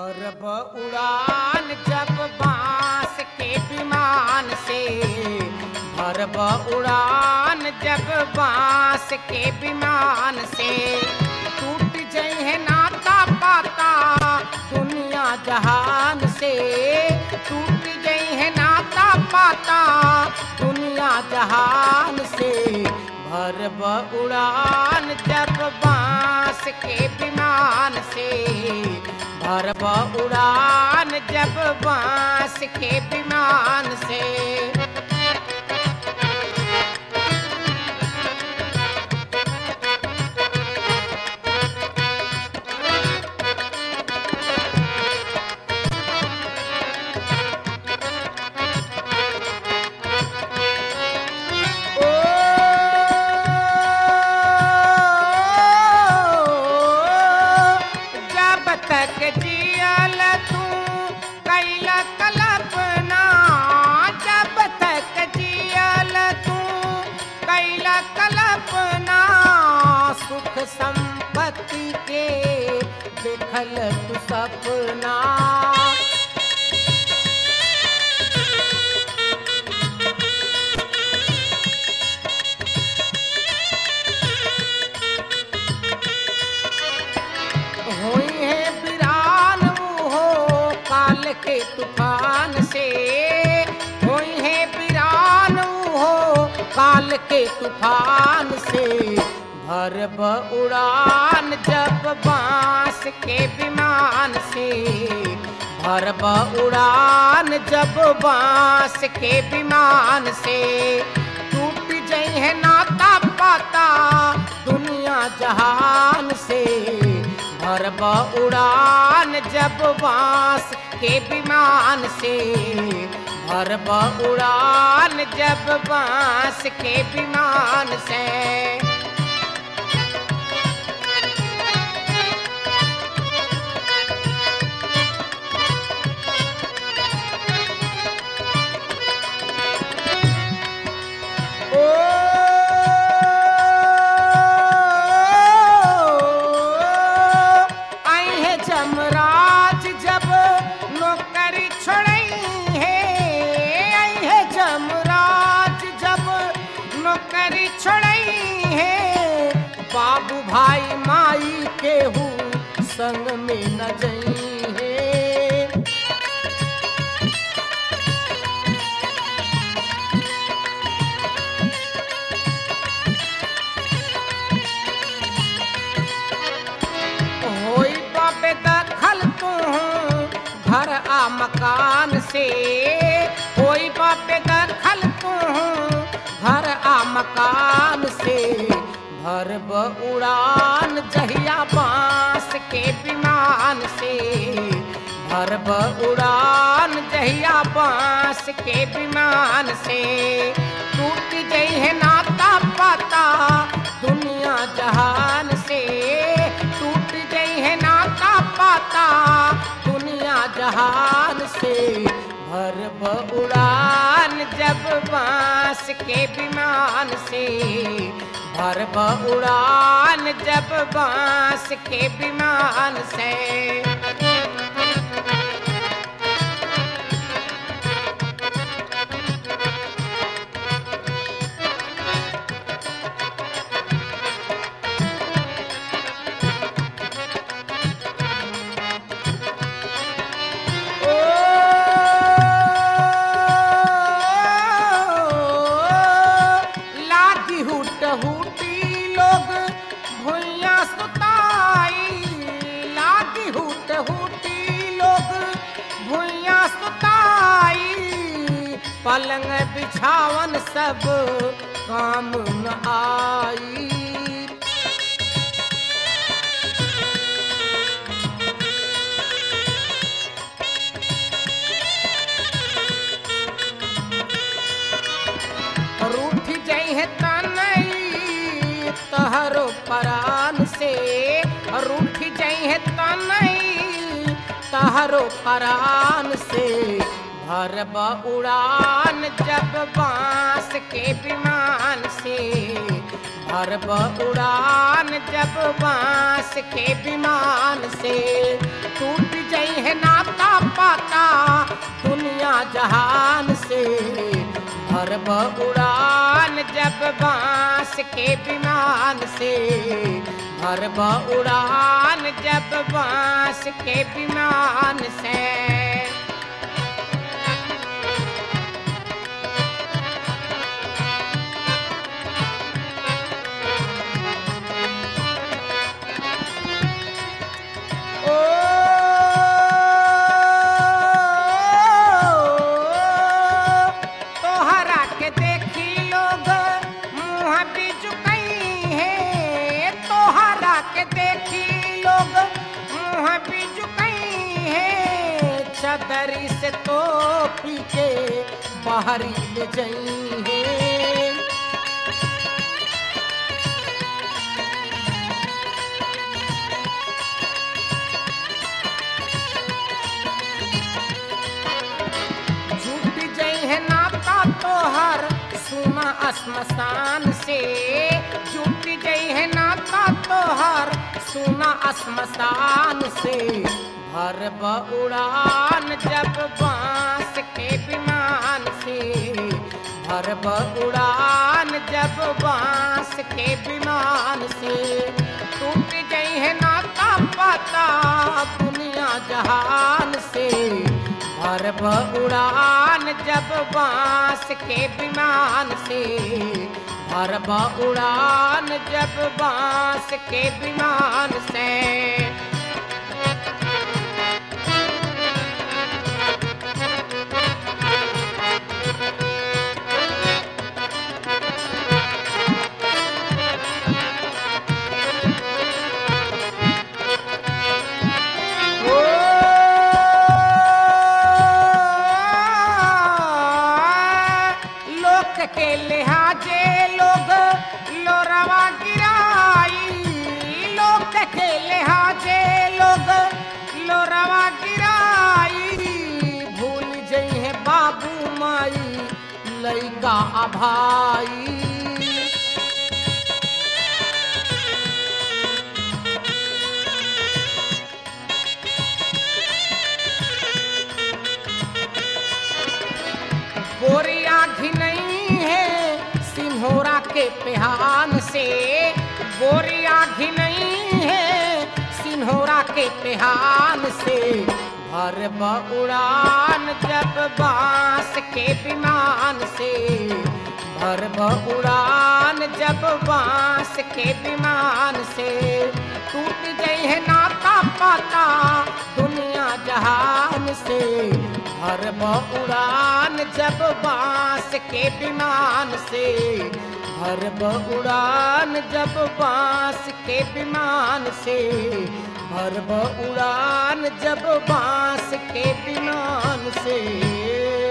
भरब उड़ान जब बांस के विमान से भरब उड़ान जब बांस के विमान से टूट जइहे नाता पाता दुनिया जहान से टूट जइहे नाता पाता दुनिया जहान से भरब उड़ान जब बांस के विमान से भरब उड़ान जब बांस के विमान से जब तक जियल तू कैला कल्पना जब तक जियल तू कैला कल्पना सुख संपत्ति के देखल तू सपना हुई है वीरान हो काल के तूफान से हुई है वीरान हो काल के तूफान से भरब उड़ान जब बांस के विमान से भरब उड़ान जब बांस के विमान से टूट जइहे नाता पाता दुनिया जहान से भरब उड़ान जब बांस के विमान से भरब उड़ान जब बांस के विमान से ओ आई है जमराज जब नौकरी छोड़ई है आई है जमराज जब नौकरी छोड़ई है बाबू भाई माई केहू संग में न जई है होई बाबे दखल तू घर आ मकान से होई बाबे दखल तू घर आ मकान से भरब उड़ान जहिया बांस के विमान से भरब उड़ान जहिया बांस के विमान से टूट जइहे नाता पाता दुनिया जहान से टूट जइहे नाता पाता दुनिया जहान से भरब उड़ान जब बांस के विमान से भरब उड़ान जब बांस के विमान से ओ लागी हुट हुटी लोग भुइया सुताई लागी हुट हुटी लोग भुइया सुताई पलंग बिछावन सब काम न आई रूठ जइहे तनई तहरो परान से रूठ जइहे तनई तहरो परान से भरब उड़ान जब बांस के विमान से भरब उड़ान जब बांस के विमान से टूट जइहे ना उड़ान जब बांस के विमान से भरब उड़ान जब बांस के विमान से ओ तोहरा के देखी लोग मुँह बिजुकई है तोहरा के देखी लोग मुँह बिजुकई है चदरी से तो पी के बाहरी ले जई है झूठ जई है नाता तोहर सुना श्मशान से झूठ जई है नाता तोहर सुना श्मशान से भर उड़ान जब बांस के विमान से भर उड़ान जब बांस के विमान से टूट गई है नाता पाता दुनिया जहान से भरब उड़ान जब बांस के विमान से भरब उड़ान जब बांस के विमान से लोक के लिहाजे लोग लोरवा गिराई लोक के लिहाजे लोग लोरवा गिराई भूल जई है बाबू माई लइका आ भाई गोरिया घिनई है सिंहोरा के पेहान से गोरिया घिनई है सिंहोरा के पेहान से भर उड़ान जब बांस के विमान से भर उड़ान जब बांस के विमान से टूट गई है नाता पाता दुनिया जहान से हर उड़ान जब बांस के विमान से हर उड़ान जब बांस के विमान से हर उड़ान जब बांस के विमान से